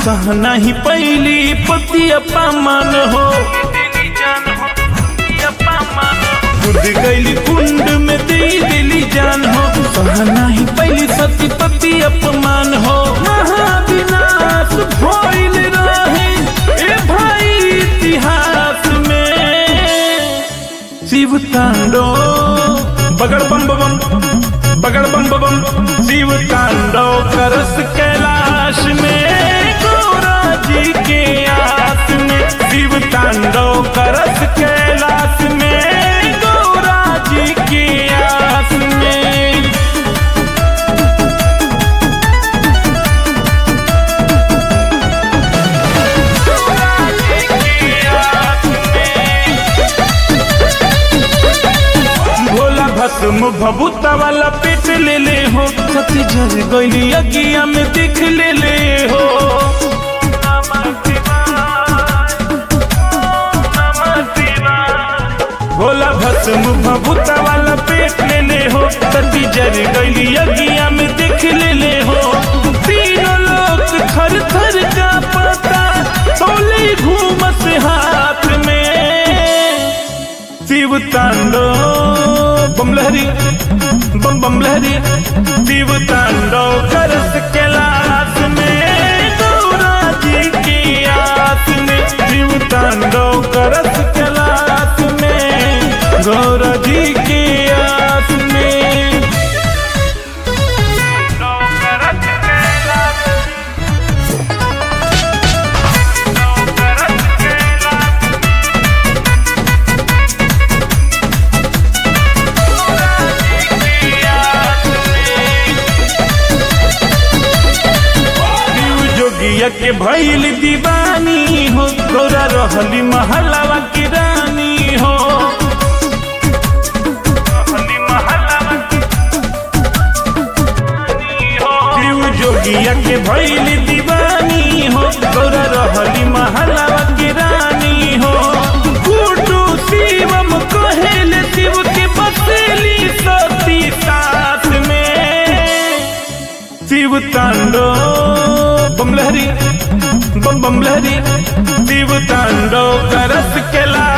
सह नहीं पहली पति अपमान हो खुद गैली कुंड में दे दिली जान हो सह नहीं पहली सती पति अपमान हो महाविनाश भइल रहे ए भाई इतिहास में शिव तांडो बगड़ बम बम बगड़ बम बम शिव तांडो करस कैलाश में गौरा जी के आस में शिव तांडो करस कैलाश में गौरा जी के आस में भोला भस्म भभूता वाला पेट ले ले हो सती जर गईली अगिया में देख ले ले हो भोला भस्म भभूता वाला पेट ले ले हो सती जर गईली अगिया में देख ले ले हो तीनों लोग थर थर का पता सोली घूमस हाथ में शिव तांडो बम लहरी बम बम लहरी शिव तांडो करस कैलाश में गौरा जी की आस में शिव तांडो करस कैलाश में गौरा जी की आस में शिव जोगिया के भैल दीवानी हो गौरा रहली महलावा की रानी हो शिव जोगिया के भैल दीवानी हो गौरा रहली महलावा की रानी हो कुटू शिवम कहेल शिव के बसेली सती साथ में शिव तांडो बम लहरी बम बम लहरी शिव तांडो करस कैलाश